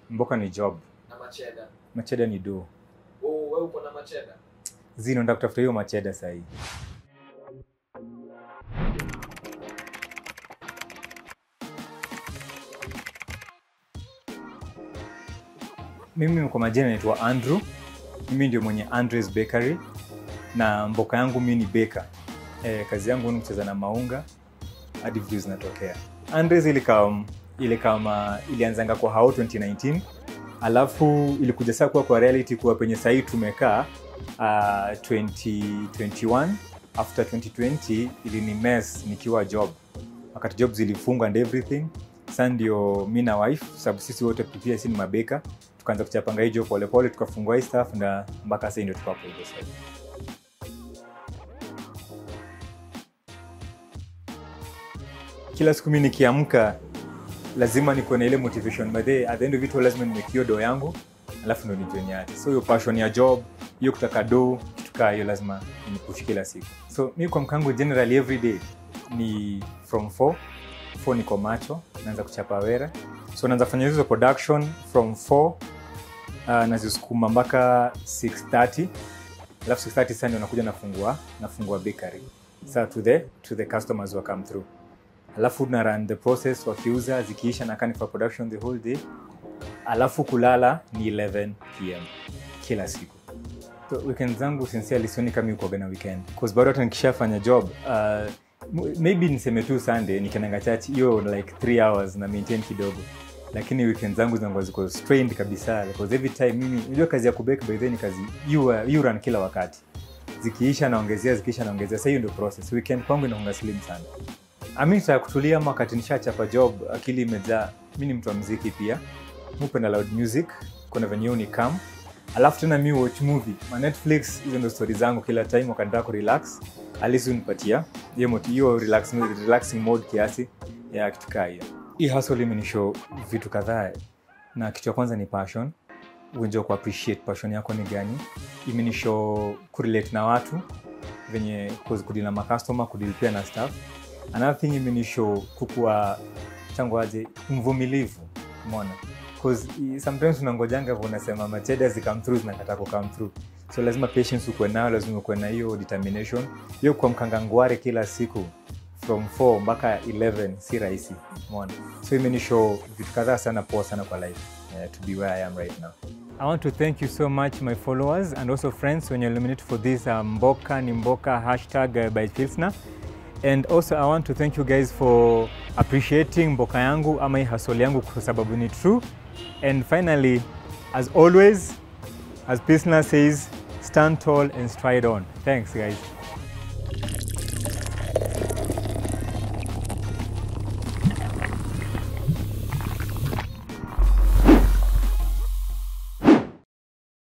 mboka ni job na macheda macheda ni do oh, wewe uko na macheda zino nda kutafuta hiyo macheda sahii mimi kwa majina naitwa andrew mimi ndio mwenye andres bakery na mboka yangu mi ni beka e, kazi yangu ni kucheza na maunga hadi vitu zinatokea andres ilikam ilikama ilianzanga kwa hao 2019 alafu ilikuja saa kuwa kwa reality kuwa penye sahii tumekaa uh, 2021 after 2020 ilini mess nikiwa job wakati job zilifunga and everything sa ndio mi na wife sababu sisi wote pia si ni mabeka tukaanza kuchapanga hijo polepole tukafungua hii staff na mpaka sahii ndio tukapo hivyo sahii kila siku mi nikiamka lazima nikuwe na ile motivation but then, at the end of it all lazima nimekio do yangu alafu ndo nijoin yake so hiyo passion ya job hiyo kutaka do kitu kaa hiyo lazima nipush kila siku so mi kwa mkangu generally every day ni from 4 4 niko macho naanza kuchapa wera so naanza fanya hizo production from 4 uh, nazisukuma mpaka 630 alafu 630 sasa ndio nakuja nafungua nafungua bakery sa to the to the customers who come through alafu na run the process wakiuza zikiisha na kani for production the whole day alafu kulala ni 11 pm kila siku so weekend zangu sincerely sioni kama ikuaga na weekend cause bado hata nikishafanya job uh, m- maybe niseme tu sunday nikiendanga church hiyo like 3 hours na maintain kidogo lakini weekend zangu zinakuwa ziko strained kabisa because every time mimi unajua kazi ya kubake by then ni kazi you, uh, you run kila wakati zikiisha naongezea zikiisha naongezea sa hiyo ndio process weekend kwangu inaonga slim sana ami ya kutulia ama wakati nishachapa job akili imejaa mi ni mtu wa mziki pia mupenda loud music kuna venye ni kam alafu tena mi watch movie ma netflix hizo ndo stori zangu kila time wakanitaka kurelax alisi unipatia hiyo moti- hiyo relax, relaxing mode kiasi ya kitu kaa hiyo hii hustle imenishow vitu kadhaa na kitu ya kwanza ni passion uenjea kuappreciate passion yako ni gani imenishow kurelate na watu venye kudili na makastoma kudili pia na staff another thing imenishow kukuwa changu aje mvumilivu mona cause i- sometimes unangojanga vo unasema macheda zikam through zinakata kukam through so lazima patience ukuwe nayo lazima ukuwe na hiyo determination hiyo kwa mkangangware kila siku from 4 mpaka 11 si rahisi mona so imenishow vitu kadhaa sana poa sana kwa life uh, to be where i am right now I want to thank you so much, my followers and also friends, when you illuminate for this uh, Mboka ni Mboka hashtag uh, by Pilsner. And also I want to thank you guys for appreciating Mboka yangu ama hii hustle yangu kwa sababu ni true. And finally, as always, as Pilsner says, stand tall and stride on. Thanks guys.